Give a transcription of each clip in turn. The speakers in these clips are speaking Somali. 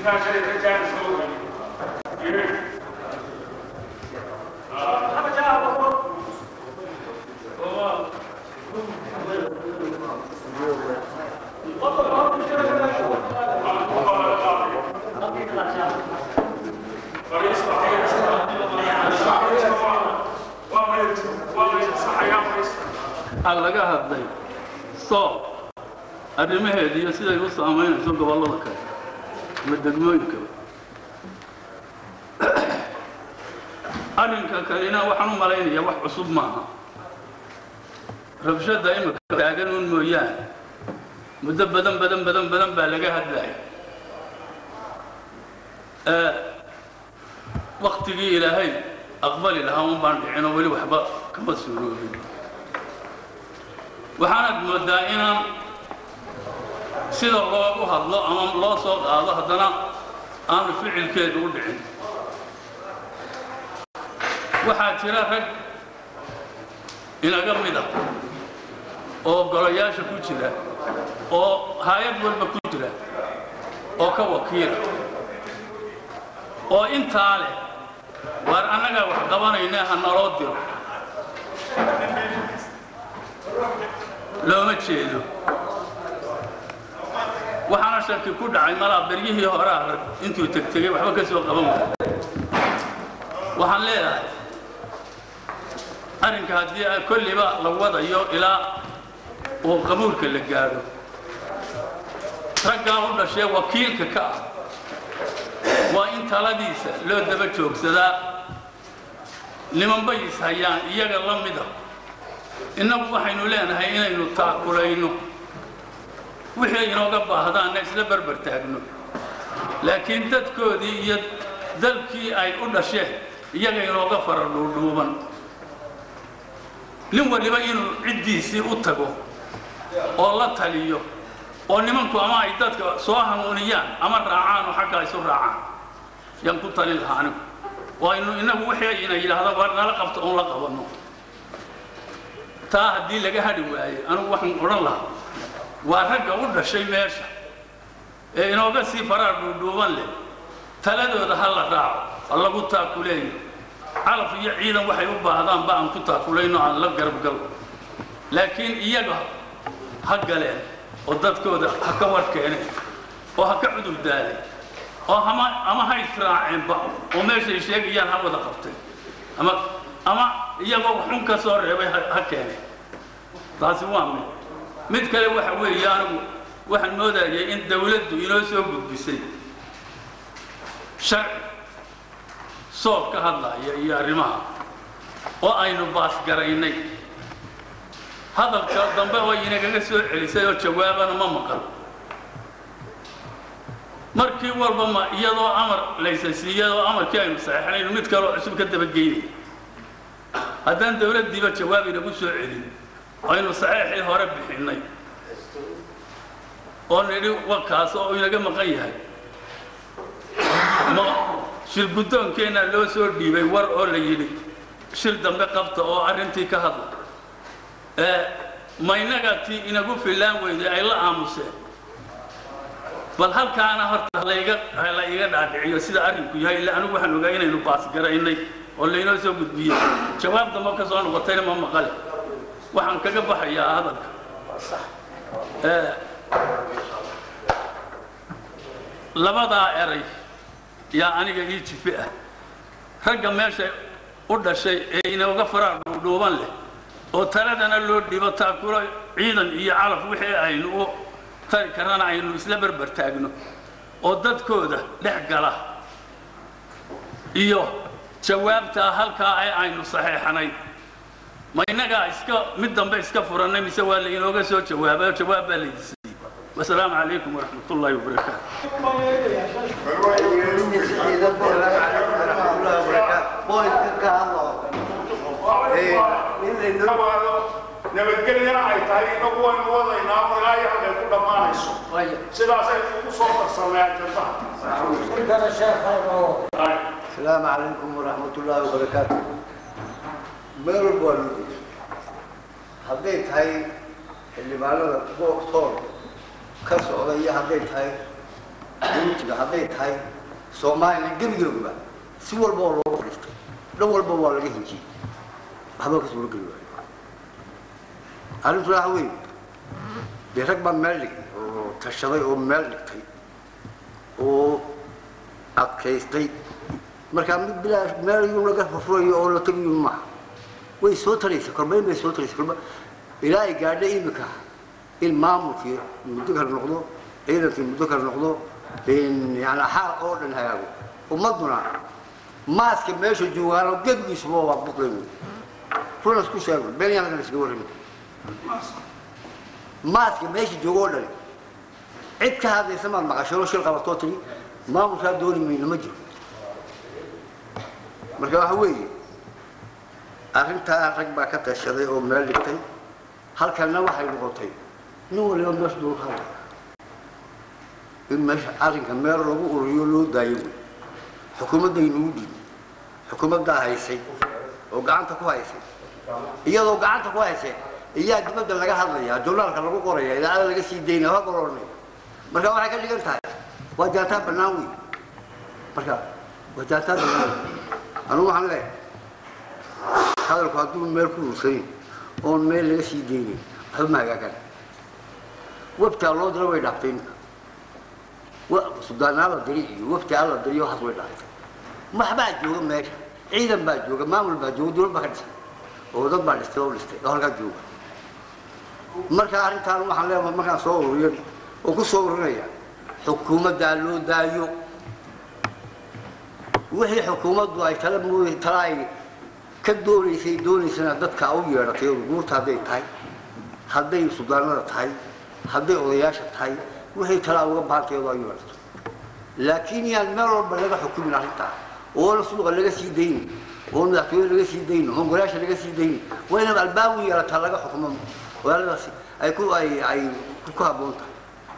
waxaa laga hadlay soob arrimaheeda iyo siday u saamaynayso gobollada kale ama degmooyinka arrinka kalena waxaan u malaynayaa wax cusub maaha rabshadda imika taagan un mooyaane muddo badan badan badan badan baa laga hadlaya waktigii ilaahay aqbali lahaa un baan dhicin oo weli waxba kama suuroobin waxaanaad moodaa inaan sida loogu hadlo ama loo soo qaado haddana aanu ficilkeedu u dhicin waxaa jira rag inaga mid ah oo golayaasha ku jira oo hay-ad walba ku jira oo ka wakiila oo intaa leh waar annagaa wax qabanayna ha naloo diro looma jeedo waxaana shaki ku dhacay malaa beryihii horaa rag intuu tegtegay waxba ka soo qaban waaya waxaan leedahay arrinka haddii kolliba la wadayo ilaa uu qabuulka la gaadho raggaa u dhashee wakiilka ka ah waa in taladiisa loo daba joogsadaa nimanbay is hayaan iyaga la mida innagu waxaynu leenahay inaynu taakulayno wixii inooga baahdaanna isla berber taagno laakiin dadkoodii iyo dalkii ay u dhasheen iyaga inooga fara dhuudhuuban nin waliba inuu ciddiisii u tago oo la taliyo oo nimanku ama ay dadka soo hanuuniyaan ama raacaan oo xaggaa isu raacaan yaan ku talin lahaa anigu oo aynu innagu wixii ina yidhaahda war nala qabto oon la qabanno taa haddii laga hadhi waayo anigu waxaan odhan lahaa waa ragga u dhashay meesha ee inooga sii faraar dhuudhuuban leh taladooda ha la raaco ha lagu taakuleeyo calaf iyo ciidan waxay u baahdaanba aan ku taakulayno aan la garabgalno laakiin iyaga ha galeen oo dadkooda ha ka war keeneen oo ha ka cudur daaleen oo ama ama ha israaceenba oo meeshay sheegayaan ha wada qabteen ama ama iyagoo xun ka soo reebay ha keeneen taasi waa mid mid kale waxa weeye anigu waxaan moodayay in dawladdu inoo soo gudbisay sharci soob ka hadlaya iyo arrimaha oo aynu baasgaraynay hadalka dambe oo inagaga soo celisay oo jawaabana ma maqan markii walba ma iyadoo amar laysasiiyadoo amarkii aynu saxeixnaynu mid kaloo cusub ka dabageynay haddaan dawladdiiba jawaab inagu soo celin aynu saxeixii hore bixinnay oo nidhi wakaas oo inaga maqan yahay ma shir guddoonkeenna loo soo dhiibay war oo la yidhi shir dambe qabta oo arrintii ka hadla ma innaga tii inagu fillaan weyday ay la aamuseen bal halkaana horta layga la iga dhaadhiciyo sida arrinku yahay illa anigu waxaan ogaa inaynu baasgaraynay oo laynoo soo gudbiyey jawaab dambe ka soo noqotayna ma maqale waxaan kaga baxayaa hadalka labadaa eray yaa aniga ii jifi ah ragga meesha u dhashay ee inooga faraar dhuudhuuban leh oo taladana loo dhibo taakulo ciidan iyo calaf wixii aynu u tari karana aynu isla berber taagno oo dadkooda dhex gala iyo jawaabtaa halkaa ee aynu saxeexnay ma innagaa iska mid dambe iska furannay mise waa lainooga soo jawaabay oo jawaab baa laydi siiyey wasalaamu calaykum waraxmat ullaahi wabarakaatu nabadgelyana ay tahay inagu waynu wadaynaa oo ilaa iyo halkay ku dhammaanayso sidaasay ugu soo farsameen jantaha السلام عليكم ورحمة الله وبركاته meel walba waa loo jeeso hadday tahay xildhibaanada booktoon ka socda iyo hadday tahay dawjiga hadday tahay soomaaliya gebigeeguba si walba oo looga fadhiistay dhan walba waa laga hinjiyey waxba ka suuro geli waayo arrintu waxa weeye dee rag baa meel dhigay oo tashaday oo meel dhigtay oo adkaystay markaa mid bilaa meel iyuu laga furfurayo oo la tegayo maaha way soo taraysa korbayn bay soo taraysa korba ilaa ay gaadha imika in maamulkii muddo kale noqdo ciidankii muddo kale noqdo yani xaal oo dhan hagaago ummaduna maaska meesha joogaano gebigiisuba waa buqlen runa isku sheego beenyaan iskaga warrami maaska meesha jooga oo dhan cid ka hadlaysa maad maqashoo shil qabatoo tiri maamulkaa dooni mayno ma jiro marka waxa weeye arrintaa rag baa ka tashaday oo meel dhigtay halkanna waxay noqotay nin waliba meesha doola ka hadlaya in meesha arrinka meel lagu ururiyo loo daayo wey xukuumaddaynugu dhiibay xukuumaddaa haysay oo gacanta ku haysay iyadoo gacanta ku haysay iyaa dibadda laga hadlaya journaalka lagu qoraya idaacada laga sii daynaya waa goloonay marka waxay ka dhigan tahay waa jaataa bannaan wey marka waa jaataa bannaan anugu waxaan leeyahay hadalku hadduu meel ku ursanin oon meel laga sii daynin waxba ma hagaagan webtaa loo dira way dhaaftay iminka sudaanaa la diri iyo webtaa la diriyo waxaas way dhaaftay maxbaa jooga meesha ciidan baa jooga maamul baa jooga dowlad baa ka dhisan oo dad baa dhistay oo dhistay oo halkaa jooga marka arrintaan waxaan leeyahay markaan soo ururiyan oo ku soo ururinaya xukuumaddaa loo daayo wixii xukuumaddu ay tala mooy tala ay ka doonaysay doonaysana dadka u yeedhatay oo guurta hadday tahay hadday sudaanada tahay hadday odayaasha tahay wixii talaa uga baahantay oo ay yeedhato laakiin yaan meel walba laga xukumin arrintaa oona suuqa laga sii daynin oo madaxtooye laga sii daynin oo golayaasha laga sii daynin waa inaba albaab u yeelataa laga xukumo walaaladaasi ay ku ay ay ku habboon tahay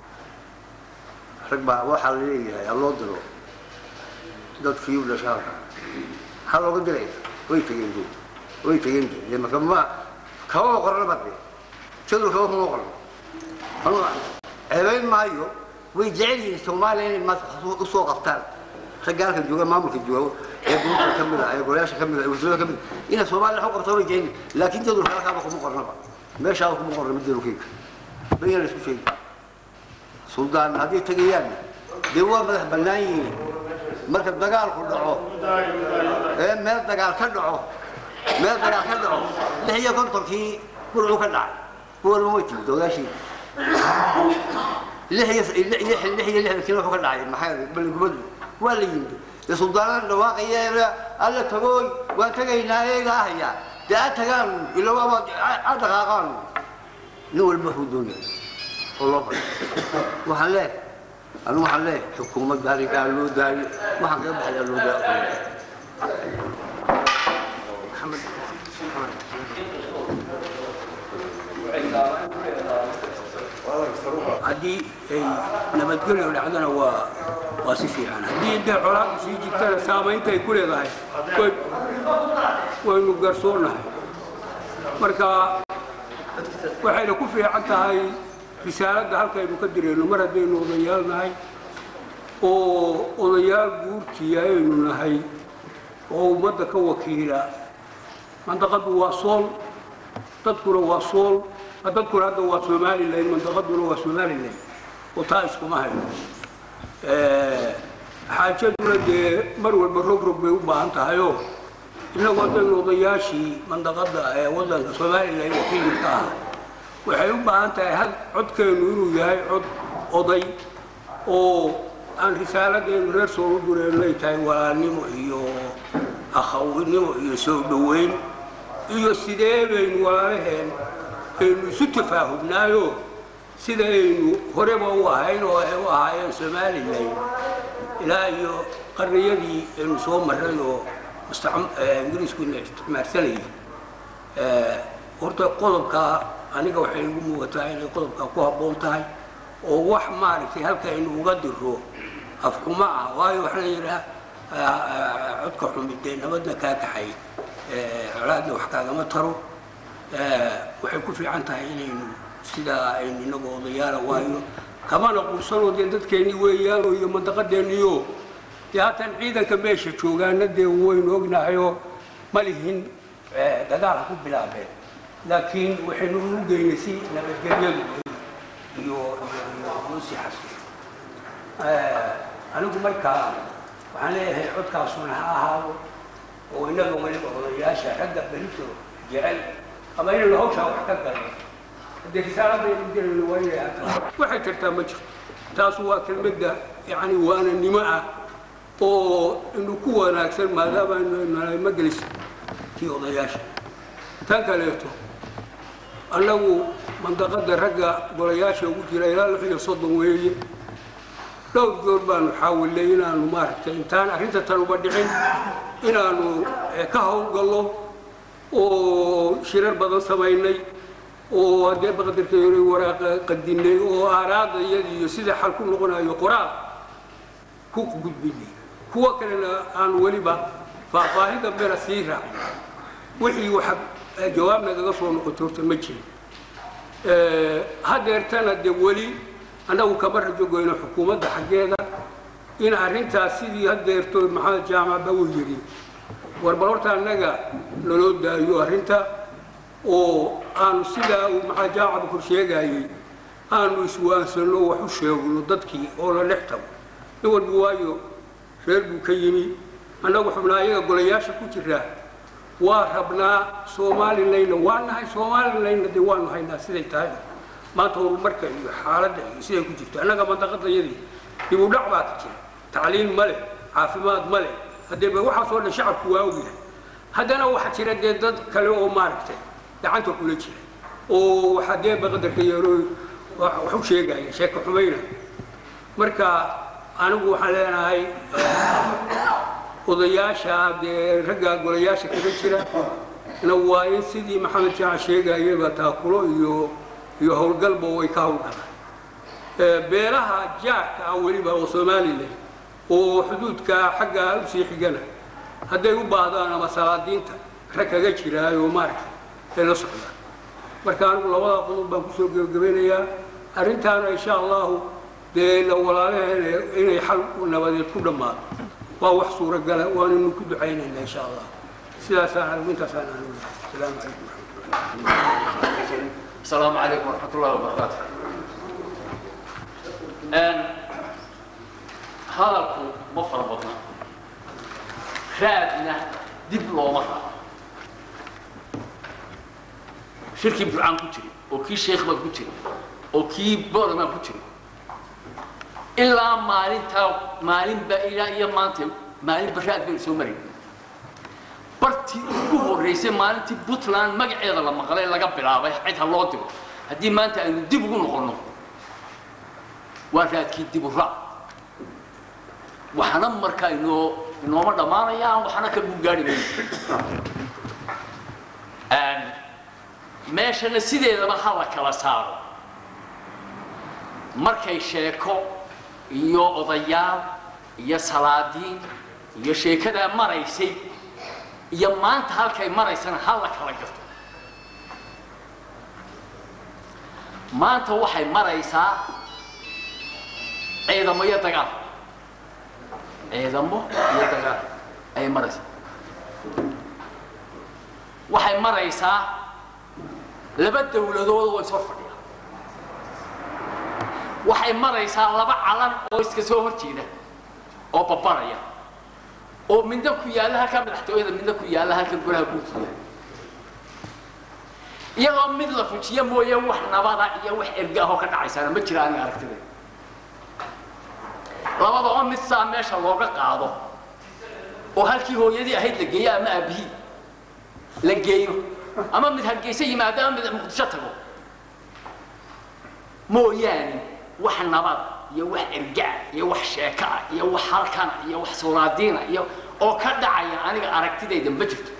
rag baa waxaa la leeyahay alloo diro dadkii u dhashaa maxaa looga diraya way tageen dee way tageen dee marka ma kama qorna bade jadul kama kuma qorno anuu ceebayn maayo way jecel yihiin soomaaliya inay maas usoo qabtaan ragga halkan jooga maamulka jooga ee buurta ka mid ah ee golayaasha ka mid ah ee wasiirada ka mid ah inay soomaaliya wax u qabtaan way jecel yihiin laakiin jadulka halkaaba kuma qornaba meeshaaba kuma qorna mid jadulkeyga bayana isku sheegi suldaan hadday tegayaan dee waa madax bannaan yihiin marka dagaalku dhaco ee meel dagaal ka dhaco meel dagaal ka dhaco lix iyo kontonkii burcu ka dhacay kuwalba way timid odaashii lix iyo lix lix iyo lixdankii wuxuu ka dhacay maxaa baligubadu waa la yimid dee suldaanada dhawaaqaya alla tagooy waan tegaynaa eegaa hayaa dee a tagaan ila waaba a dhaqaaqaan nin walba wuxuu doonaya oo loo fadhiyo waxaan leeyahay anigu waxaan leeyahay xukuumadda arrinkaa loo daayo waxaan kaga baxayaa loo daayo haddii ay nabadgelyo dhacdana waa waa si fiican haddii dee colaadu sii jirtana saamaynta ay ku leedahay way waynu garsoonahay marka waxayna ku fiican tahay risaaladda halkaynu ka dirayno mar haddaynu odayaal nahay oo odayaal guurtiya aynu nahay oo ummadda ka wakiila mandaqadu waa sool dadkuna waa sool dadkuna hadda waa somalilan mandaqaduna waa somalilan oo taa iskuma hayno xaajaduna dee mar walba rog rog bay u baahan tahayoo innagu haddaynu odayaashii mandaqada ee wadanka somalilan wakiilka ka ah waxay u baahan tahay hal codkeennu inuu yahay cod oday oo aan risaaladeenu reer soo u dureennay tahay walaalnimo iyo akhawnimo iyo soo dhoweyn iyo sidee baynu walaalaheen aynu isu tafaahubnaayo sida aynu horeba u ahayn oo ay u ahaayeen somalilan ilaa iyo qarniyadii aynu soo marray oo ingiriisku ina isticmaarsanayay horta qodobkaa aniga waxay igu muugataa inay qodobkaa ku habboon tahay oo wax maaragtay halka aynu uga diro afxumo ah waayo waxaa la yidhaha codka xumid dee nabadna kaa kaxay colaadna wax kaagama taro waxay ku fiican tahay inaynu sidaa aynu inagoo odayaala waayo kamana quursanoo dee dadkeennii weeyaanoo iyo mandaqadeenniyo dee haatan ciidanka meesha joogaana dee waynu ognahayoo ma lihin dagaal ha ku bilaabeen laakiin waxaynu ugu geynay si nabadgelyadu iyo iyo si xasil anigu markaa waxaan leeyahay codkaasuna ha ahaado oo innaga weliba odayaasha ragga berito jecel ama inaynu hawshaa wax ka galno haddii risaaladaynu dirayno waa inay ataa waxay jirtaa ma jirto taasu waa kelmadda yacni waananimo ah oo inu ku wanaagsan maadaama aynu magelis kii odayaasha tan kaleeto annagu mandaqada ragga golayaasha ugu jira ilaa lix iyo soddon weeye dhowr goor baanu xaawilnay inaanu maaragtay intaan arrinta tan uba dhicin inaanu ka howlgallo oo shirar badan samaynay oo haddee baqdarka yore waraaqa qadinay oo aaraada iyada iyo sida xal ku noqonayo qoraal ku gudbinay kuwo kalena aanu weliba faahfaahin dambena sii raacin wixii waxa jawaab nagaga soo noqotay horta ma jirin hadeertana dee weli annagu kama rajo goyno xukuumadda xaggeeda in arrintaas sidii hadeerto maxamed jaamacba uu yidhi warbal horta annaga naloo daayo arrinta oo aanu sidaa uu maxamed jaamacba kor sheegayey aanu iswaansano wax u sheegno dadkii oo la dhex tago nin walba waayo reer buu ka yimi annagu xubnaa ayaga golayaasha ku jiraa waa rabnaa somalilayna waa nahay somalilayna dee waanu haynaa siday tahay maanta horumarka iyo xaaladda iyo siday ku jirto annaga mandaqadayadii dib u dhac baa ka jira tacliin ma leh caafimaad ma leh haddee ba waxaasoo dhan shacabku waa ogyahay haddana waxaa jira dee dad kale oo maaragtay gacanta kula jira oo waxaa dee baqadarka yeero wax u sheegaya sheeko xumayna marka anigu waxaan leenahay odayaasha dee ragga golayaasha kaga jira na waa in sidii maxamed jaac sheegayaba taakulo iyo iyo howlgalba way ka howlgalaan beelaha jaarka ah weliba oo somalilan oo xuduudka xagga usii xigana hadday u baahdaan ama salaadiinta rag kaga jiraayo maaragtay ay la socdaan marka anigu labada qodob baan kusoo gebagabeynayaa arrintaana insha allahu dee la walaalaheena inay xal nabadeed ku dhammaato waa wax suuragala waanaynu ku ducaynaynaa insha allah sidaasaan anigu intaasaan anigu asalaamu calaykum waraxmatullah السلام عليكم ورحمة الله وبركاته أن هذا مفر بطنا رادنا دبلو مرة شركة برعان كتري وكي شيخ ما كتري وكي بور ما كتري إلا مالين تاو مالين بإلا إيا مانتي مالين براد بين سومرين bartii ugu horreysay maalintii puntland magaceeda la maqlay laga bilaabay cid ha loo diro haddii maanta aynu dib ugu noqonno waa raadkii dib u raac waxna markaa inoo inooma dhammaanayaan waxna ka guugaari mayno meeshana sideedaba ha la kala saaro markay sheeko iyo odayaal iyo salaadiin iyo sheekadaa maraysay iyo maanta halkay maraysana ha la kala garto maanta waxay maraysaa ciidamo iyo dagaal ciidamo iyo dagaal ayay maraysaa waxay maraysaa laba dawladood oo is hor fadhiya waxay maraysaa laba calan oo iska soo hor jeeda oo babanaya oo midna ku yaalla halkaa madaxtooyada midna ku yaalla halka golaha guurtooda iyadoo mid la fujiyo mooye wax nabada iyo wax erga ahoo ka dhacaysaana ma jira aniga aragtida labada oo mid saa meesha looga qaado oo halkii hooyadii ahayd la geeyo ama aabihii la geeyo ama mid hargeysa yimaado ama mid muqdisho tago mooyaane wax nabada iyo wax ergaa iyo wax sheeka ah iyo wax halkana iyo wax solaadiina iyo oo ka dhacaya aniga aragtidayda ma jirto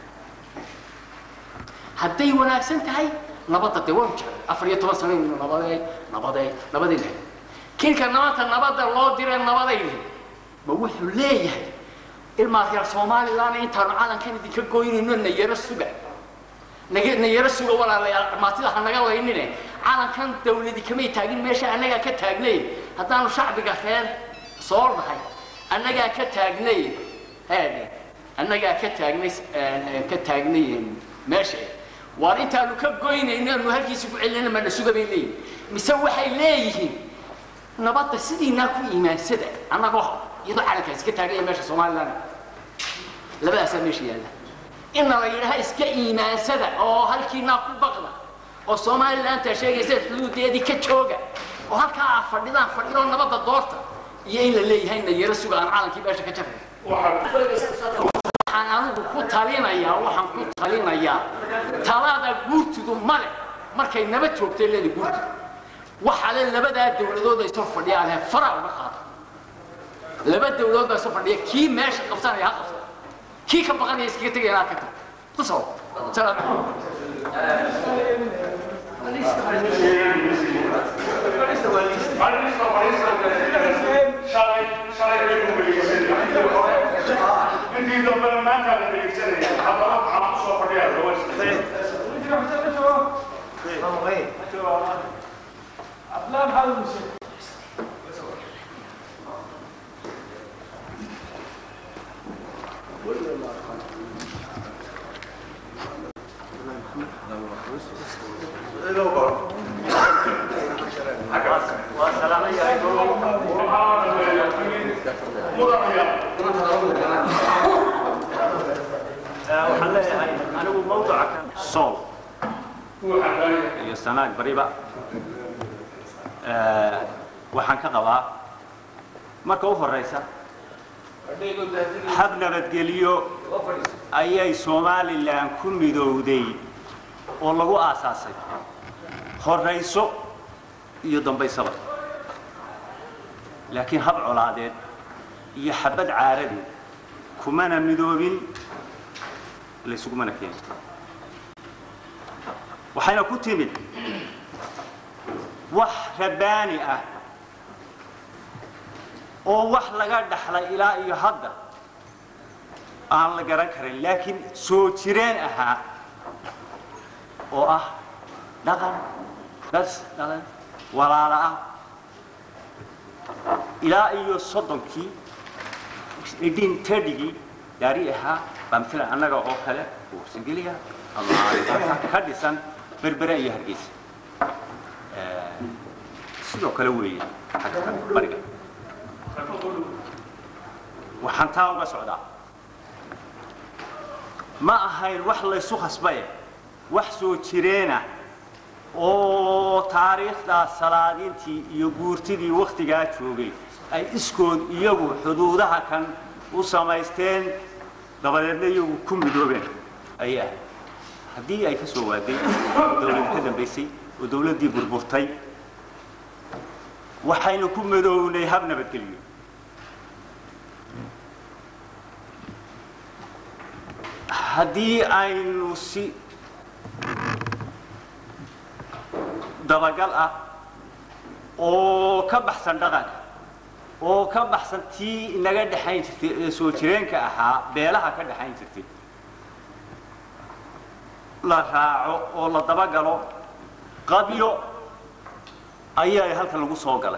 hadday wanaagsan tahay nabadda dee waanu jeclay afar iyo toban sano inu nabaday nabaday nabaday lahayd kinka maanta nabadda loo diray nabadayni ma wuxuu leeyahay ilmaa reer somalilan intaanu calankan idinka goynayno nayaro suga nayaro suga walaalayaal dhamaatida ha naga laynine calankan dawladi kamay taagin meesha annagaa ka taagnay haddaanu shacbiga reer soo nahay annagaa ka taagnay heedhe annagaa ka taagnay ka taagnay meesha waar intaanu ka goynayno aanu halkiisa ku celinayna mana suga bay leeyihin mise waxay leeyihiin nabadda sidiinaa ku iimaansada annagoo iyadoo calankaasi ka taaganya meesha somalilan labadaasaa meesha yaalla inna la yidhaha iska iimaansada oo halkiinaa ku baqda oo somalilantaa sheegaysa xuduudeedii ka jooga oo halkaa aa fadhidaan fadhidoo nabadda doorta iyo in la leeyahay na yaro suga aan calankii meesha ka jafay waxaan anigu ku talinayaa waxaan ku talinayaa talada guurtidu male markay naba joogtay leeda guurtidu waxa le labadaa dawladood ay soo fadhiyaan he fara uga qaada laba dawladood baa soo fadhiya kii meesha qabsanaya ha qabsada kii ka baqanaya iskaga tegaya inaad ka tag tusoo salaam intii dambena maanta la dhegeysanaya haddana waxaa ku soo fadhiya gabadh waxaan leeyahay anigu mawduca kan sool iyo sanaag bariba waxaan ka qabaa marka u horeysa hab nabadgelyo ayay somalilan ku midowday oo lagu aasaasay horayso iyo dambaysaba laakiin hab colaadeed iyo xabad caaradeed kumana midoobin laysugumana keenin waxayna ku timid wax rabbaani ah oo wax laga dhaxlay ilaa iyo hadda aan la garan karin laakiin soo jireen ahaa oo ah dhaqan das dhaqan walaala ah ilaa iyo soddonkii idin tadhigii daari ahaa baa mila annaga oo kale ursangeliya ama ka dhisan berbere iyo hargeysa sidoo kale weeye xagga bariga waxaan taa uga socdaa ma ahayn wax laysu khasbaye wax soo jireena oo taariikhdaa salaadintii iyo guurtidii wakhtigaa joogay ay iskood iyagu xuduudaha kan u samaysteen dabadeedna iyagu ku midoobeen ayay ahayd haddii ay ka soo waaday oo dawlad ka dambaysay oo dawladdii burburtay waxaynu ku midoownay hab nabadgelyo haddii aynu si dabagal ah oo ka baxsan dhaqanka oo ka baxsan tii inaga dhexayn jirtay ee soo jireenka ahaa beelaha ka dhexayn jirtay la raaco oo la dabagalo qabyo ayaa halkan lagu soo galay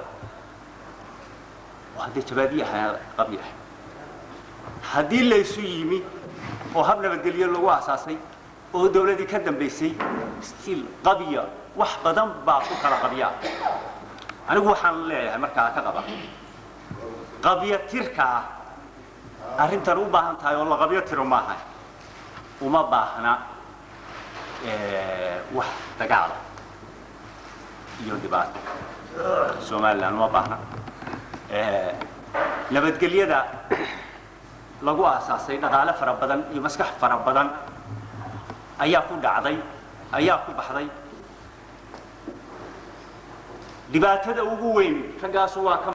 oo haddee jabaadiye ahaa qabyo ah haddii laysu yimi oo hab nabadgelyo lagu asaasay oo dawladdii ka dambaysay stiil qabya wax badan baa ku kala qabyaa anigu waxaan leeyahay markaa ka qaba qabyo tirka ah arrintan u baahan tahay oo la qabyo tiro maaha uma baahna wax dagaala iyo dhibaato somalilan uma baahna nabadgelyada lagu aasaasay dhaqaale fara badan iyo maskax fara badan ayaa ku dhacday ayaa ku baxday dhibaatada ugu weyn raggaasu waa ka